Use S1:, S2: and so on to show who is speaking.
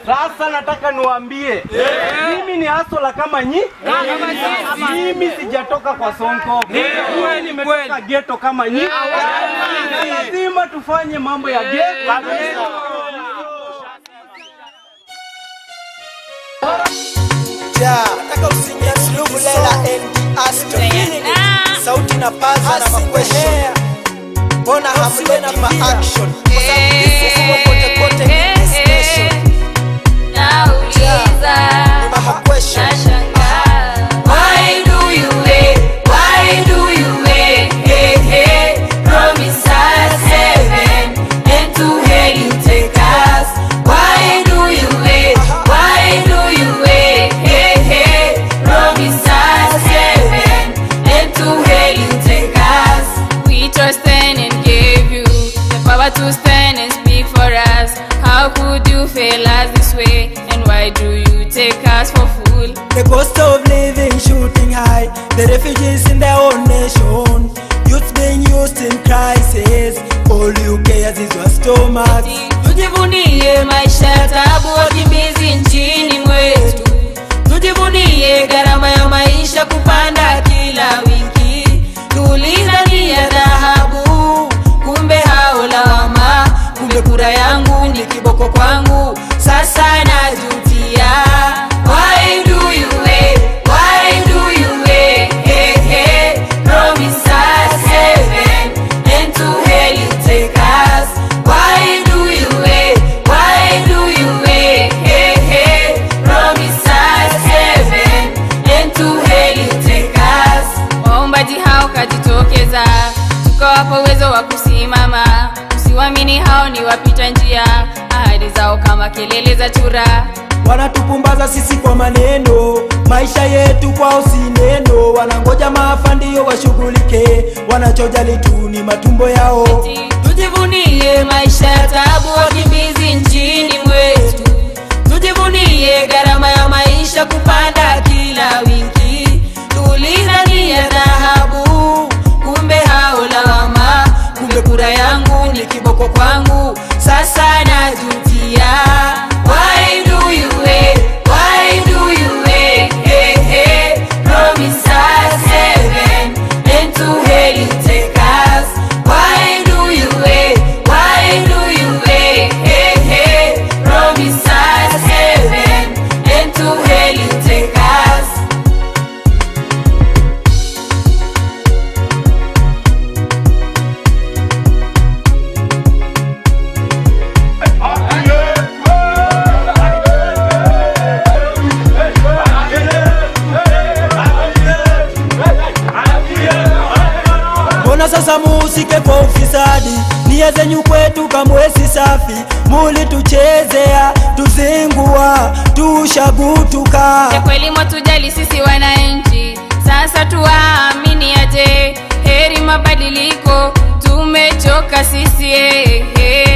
S1: Sasa nataka niwaambie mimi ni hasola kama nyi. Mimi sijatoka kwa Sonko, mimi nimetoka geto kama nyi. Na Lazima tufanye mambo ya geto.
S2: Ja, nataka usinyia suluhu lela and Aston. Sauti na paza na makwestion. Mbona hamleti ma action? Kwa sababu this is kote kote in this nation. Kuna ma question.
S3: Why do you wait? Why do you wait? Hey, hey, promise us heaven and to hell you take us. Why do you wait? Why do you wait? Hey, hey, promise us heaven and to hell you take us. We trusted and gave you the power to stand and speak for us. How could you fail us this way? And why do you take us for fool?
S2: The cost of living shooting high. The refugees in their own nation. Youth being used in crisis. All you cares is your stomach.
S3: tujivunie maisha ya tabu wakimbizi nchini mwetu tujivunie gharama ya maisha kupanda kila wiki tulidhania dhahabu kumbe hao lawama kumbe kura yangu ni kiboko kwangu sasa najutia Why do you wait? Why do you wait? Hey, hey, promise us heaven and to hell you take us. Why do you wait? Why do you wait? Hey, hey, promise us heaven and to hell you take us. Waombaji hao kajitokeza, tukawapa uwezo wa kusimama. Usiwamini hao ni wapita njia, ahadi zao kama kelele za chura.
S2: wanatupumbaza sisi kwa maneno maisha yetu kwao si neno wanangoja maafa ndiyo washughulike wanachojali tu ni matumbo yao
S3: tujivunie maisha ya tabu wakimbizi nchini mwetu tujivunie gharama ya maisha kupanda kila wiki tulidhania dhahabu kumbe hao lawama kumbe kura yangu ni kiboko kwangu sasa najutia Why do you wait? Why do you wait? Hey, hey, promise us heaven and to hell you take us. Why do you wait? Why do you wait? Hey, hey, promise us heaven and to hell you take us.
S2: mbona sasa muhusike kwa ufisadi nia zenyu kwetu kamwesi safi mulituchezea tuzingua tushagutuka
S3: ya kweli mwatujali sisi wananchi sasa tuwaamini aje heri mabadiliko tumechoka sisi eh, eh.